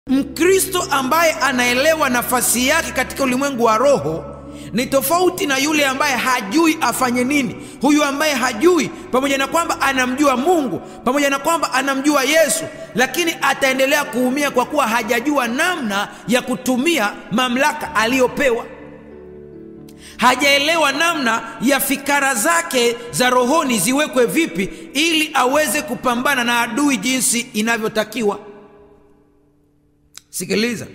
Mkristo ambaye anaelewa nafasi yake katika ulimwengu wa roho ni tofauti na yule ambaye hajui afanye nini. Huyu ambaye hajui, pamoja na kwamba anamjua Mungu, pamoja na kwamba anamjua Yesu, lakini ataendelea kuumia kwa kuwa hajajua namna ya kutumia mamlaka aliyopewa. Hajaelewa namna ya fikara zake za rohoni ziwekwe vipi ili aweze kupambana na adui jinsi inavyotakiwa. Sikiliza,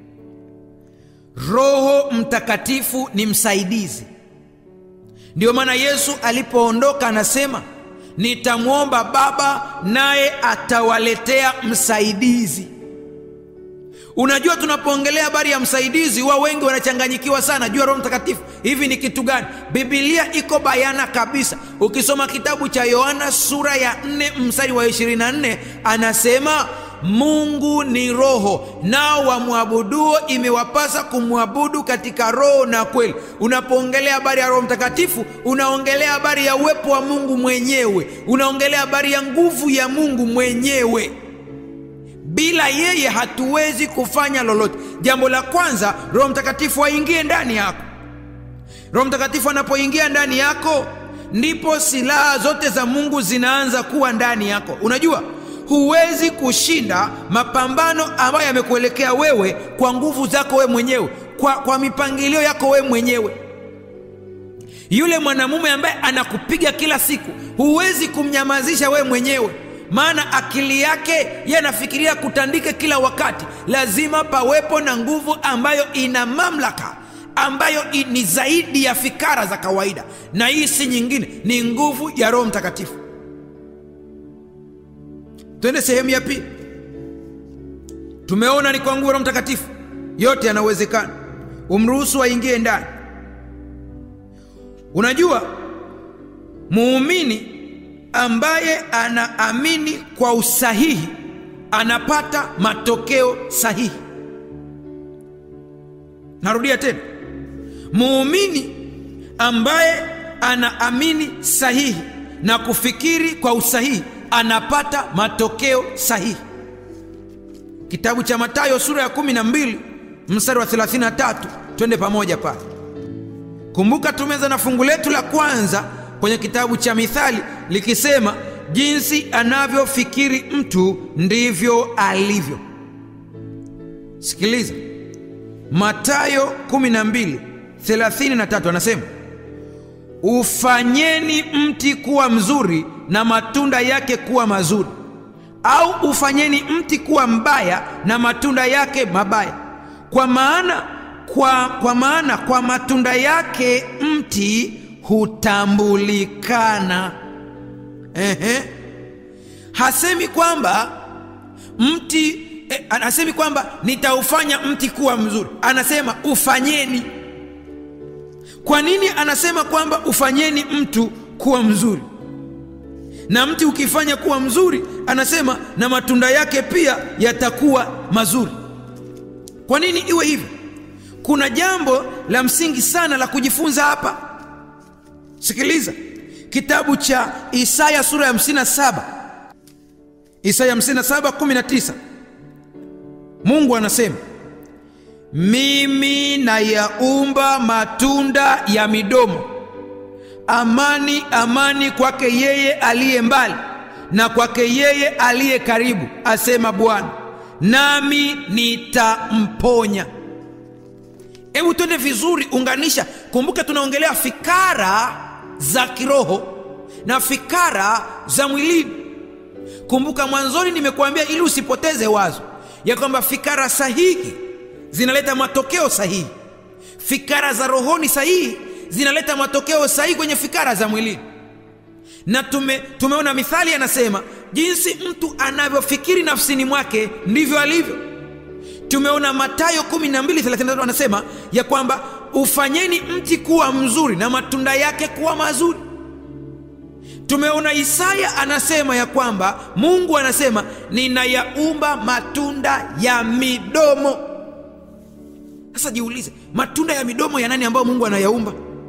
Roho Mtakatifu ni msaidizi. Ndiyo maana Yesu alipoondoka anasema, nitamwomba Baba naye atawaletea msaidizi. Unajua, tunapoongelea habari ya msaidizi, wao wengi wanachanganyikiwa sana juu ya Roho Mtakatifu. Hivi ni kitu gani? Biblia iko bayana kabisa. Ukisoma kitabu cha Yohana sura ya 4 mstari wa 24 anasema Mungu ni roho, nao wamwabuduo imewapasa kumwabudu katika roho na kweli. Unapoongelea habari ya Roho Mtakatifu, unaongelea habari ya uwepo wa Mungu mwenyewe, unaongelea habari ya nguvu ya Mungu mwenyewe. Bila yeye hatuwezi kufanya lolote. Jambo la kwanza, Roho Mtakatifu aingie ndani yako. Roho Mtakatifu anapoingia ndani yako, ndipo silaha zote za Mungu zinaanza kuwa ndani yako. Unajua, huwezi kushinda mapambano ambayo yamekuelekea wewe kwa nguvu zako wewe mwenyewe, kwa, kwa mipangilio yako wewe mwenyewe. Yule mwanamume ambaye anakupiga kila siku, huwezi kumnyamazisha wewe mwenyewe, maana akili yake yeye anafikiria kutandika kila wakati. Lazima pawepo na nguvu ambayo ina mamlaka ambayo ni zaidi ya fikara za kawaida, na hii si nyingine, ni nguvu ya Roho Mtakatifu. Twende sehemu ya pili. Tumeona ni kwa nguvu ya Roho Mtakatifu yote yanawezekana, umruhusu aingie ndani. Unajua, muumini ambaye anaamini kwa usahihi anapata matokeo sahihi. Narudia tena, muumini ambaye anaamini sahihi na kufikiri kwa usahihi anapata matokeo sahihi. Kitabu cha Mathayo sura ya 12 mstari wa 33, twende pamoja pale. Kumbuka tumeza na fungu letu la kwanza kwenye kitabu cha Mithali likisema, jinsi anavyofikiri mtu ndivyo alivyo. Sikiliza, Mathayo 12 33 anasema, ufanyeni mti kuwa mzuri na matunda yake kuwa mazuri, au ufanyeni mti kuwa mbaya na matunda yake mabaya. Kwa maana kwa, kwa maana kwa matunda yake mti hutambulikana. Ehe, hasemi kwamba mti eh, anasemi kwamba nitaufanya mti kuwa mzuri, anasema ufanyeni. Kwa nini anasema kwamba ufanyeni mtu kuwa mzuri? na mti ukifanya kuwa mzuri, anasema na matunda yake pia yatakuwa mazuri. Kwa nini iwe hivyo? Kuna jambo la msingi sana la kujifunza hapa. Sikiliza kitabu cha Isaya sura ya 57, Isaya 57 19, Mungu anasema mimi nayaumba matunda ya midomo amani amani kwake yeye aliye mbali na kwake yeye aliye karibu, asema Bwana, nami nitamponya. Hebu twende vizuri, unganisha. Kumbuka tunaongelea fikara za kiroho na fikara za mwilini. Kumbuka mwanzoni nimekuambia, ili usipoteze wazo ya kwamba fikara sahihi zinaleta matokeo sahihi, fikara za rohoni sahihi zinaleta matokeo sahihi kwenye fikara za mwilini. Na tume, tumeona Mithali anasema jinsi mtu anavyofikiri nafsini mwake ndivyo alivyo. Tumeona Mathayo 12:33 anasema ya kwamba ufanyeni mti kuwa mzuri na matunda yake kuwa mazuri. Tumeona Isaya anasema ya kwamba Mungu anasema ninayaumba matunda ya midomo. Sasa jiulize, matunda ya midomo ya nani ambayo Mungu anayaumba?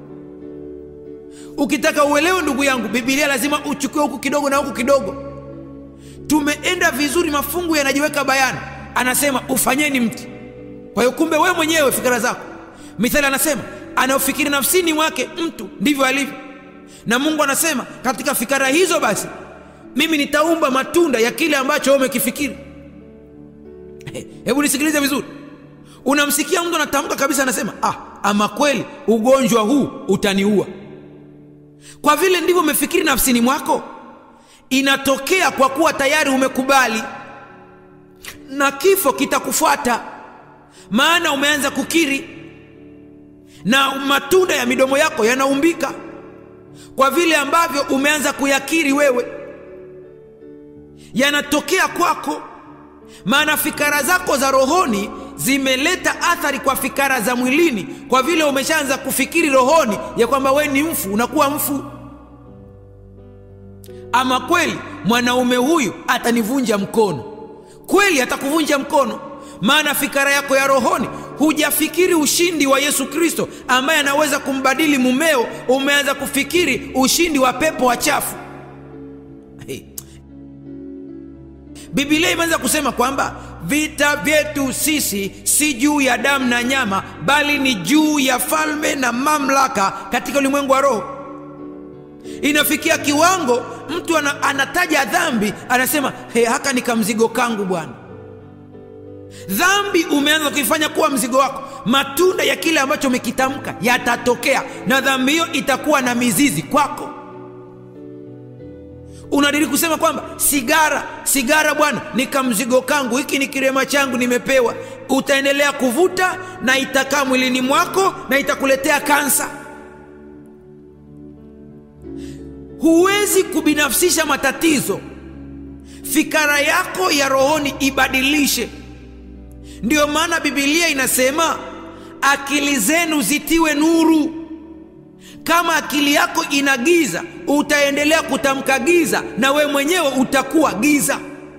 Ukitaka uelewe ndugu yangu, Biblia lazima uchukue huku kidogo na huku kidogo. Tumeenda vizuri, mafungu yanajiweka bayana. anasema ufanyeni mti kwa hiyo kumbe wewe mwenyewe fikira zako mithali anasema anaofikiri nafsini mwake mtu ndivyo alivyo na mungu anasema katika fikara hizo basi mimi nitaumba matunda ya kile ambacho wewe umekifikiri hebu nisikilize vizuri unamsikia mtu anatamka kabisa anasema ah, ama kweli ugonjwa huu utaniua kwa vile ndivyo umefikiri nafsini mwako inatokea kwa kuwa tayari umekubali na kifo kitakufuata maana umeanza kukiri na matunda ya midomo yako yanaumbika kwa vile ambavyo umeanza kuyakiri wewe yanatokea kwako maana fikara zako za rohoni zimeleta athari kwa fikara za mwilini kwa vile umeshaanza kufikiri rohoni ya kwamba wewe ni mfu unakuwa mfu ama kweli mwanaume huyu atanivunja mkono kweli atakuvunja mkono maana fikara yako ya rohoni hujafikiri ushindi wa yesu kristo ambaye anaweza kumbadili mumeo umeanza kufikiri ushindi wa pepo wachafu hey. bibilia imeanza kusema kwamba vita vyetu sisi si juu ya damu na nyama bali ni juu ya falme na mamlaka katika ulimwengu wa roho inafikia kiwango mtu ana, anataja dhambi anasema hey, haka ni kamzigo kangu bwana dhambi umeanza kuifanya kuwa mzigo wako matunda ya kile ambacho umekitamka yatatokea na dhambi hiyo itakuwa na mizizi kwako unadiri kusema kwamba sigara sigara bwana ni kamzigo kangu hiki ni kirema changu nimepewa utaendelea kuvuta na itakaa mwilini mwako na itakuletea kansa huwezi kubinafsisha matatizo fikara yako ya rohoni ibadilishe ndiyo maana bibilia inasema akili zenu zitiwe nuru kama akili yako ina giza utaendelea kutamka giza na wewe mwenyewe utakuwa giza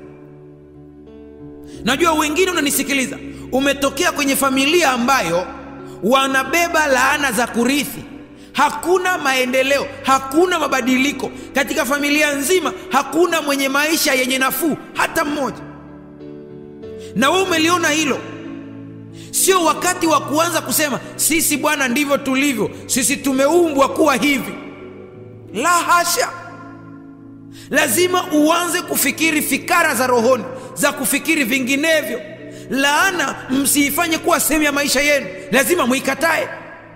najua wengine unanisikiliza umetokea kwenye familia ambayo wanabeba laana za kurithi hakuna maendeleo hakuna mabadiliko katika familia nzima hakuna mwenye maisha yenye nafuu hata mmoja na wewe umeliona hilo sio wakati wa kuanza kusema sisi bwana ndivyo tulivyo sisi tumeumbwa kuwa hivi la hasha lazima uanze kufikiri fikara za rohoni za kufikiri vinginevyo laana msiifanye kuwa sehemu ya maisha yenu lazima mwikatae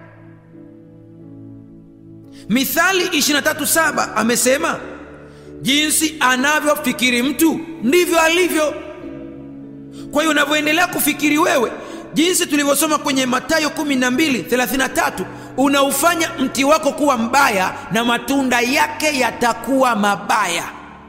mithali 237 amesema jinsi anavyofikiri mtu ndivyo alivyo kwa hiyo unavyoendelea kufikiri wewe jinsi tulivyosoma kwenye matayo 1233 unaufanya mti wako kuwa mbaya na matunda yake yatakuwa mabaya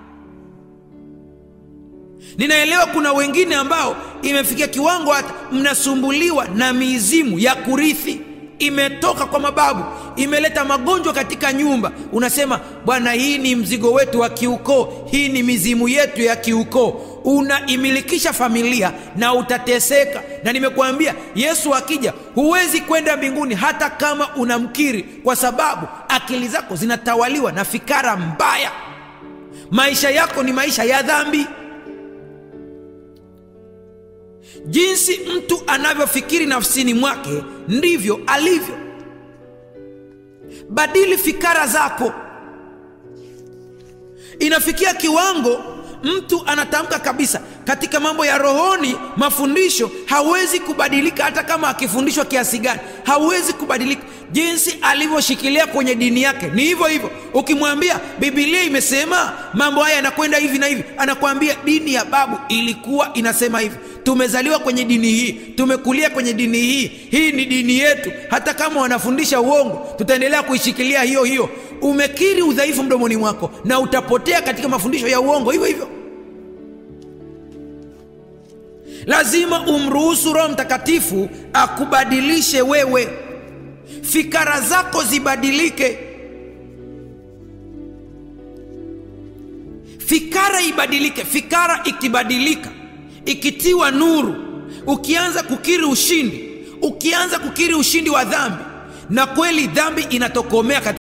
ninaelewa kuna wengine ambao imefikia kiwango hata mnasumbuliwa na mizimu ya kurithi imetoka kwa mababu imeleta magonjwa katika nyumba unasema bwana hii ni mzigo wetu wa kiukoo hii ni mizimu yetu ya kiukoo unaimilikisha familia na utateseka na nimekuambia yesu akija huwezi kwenda mbinguni hata kama unamkiri kwa sababu akili zako zinatawaliwa na fikara mbaya maisha yako ni maisha ya dhambi jinsi mtu anavyofikiri nafsini mwake ndivyo alivyo badili fikara zako inafikia kiwango mtu anatamka kabisa katika mambo ya rohoni mafundisho hawezi kubadilika hata kama akifundishwa kiasi gani hawezi kubadilika jinsi alivyoshikilia kwenye dini yake ni hivyo hivyo ukimwambia bibilia imesema mambo haya yanakwenda hivi na hivi anakuambia dini ya babu ilikuwa inasema hivi tumezaliwa kwenye dini hii tumekulia kwenye dini hii hii ni dini yetu hata kama wanafundisha uongo tutaendelea kuishikilia hiyo hiyo umekiri udhaifu mdomoni mwako na utapotea katika mafundisho ya uongo hivyo hivyo lazima umruhusu roho mtakatifu akubadilishe wewe fikara zako zibadilike fikara ibadilike fikara ikibadilika ikitiwa nuru ukianza kukiri ushindi ukianza kukiri ushindi wa dhambi na kweli dhambi inatokomea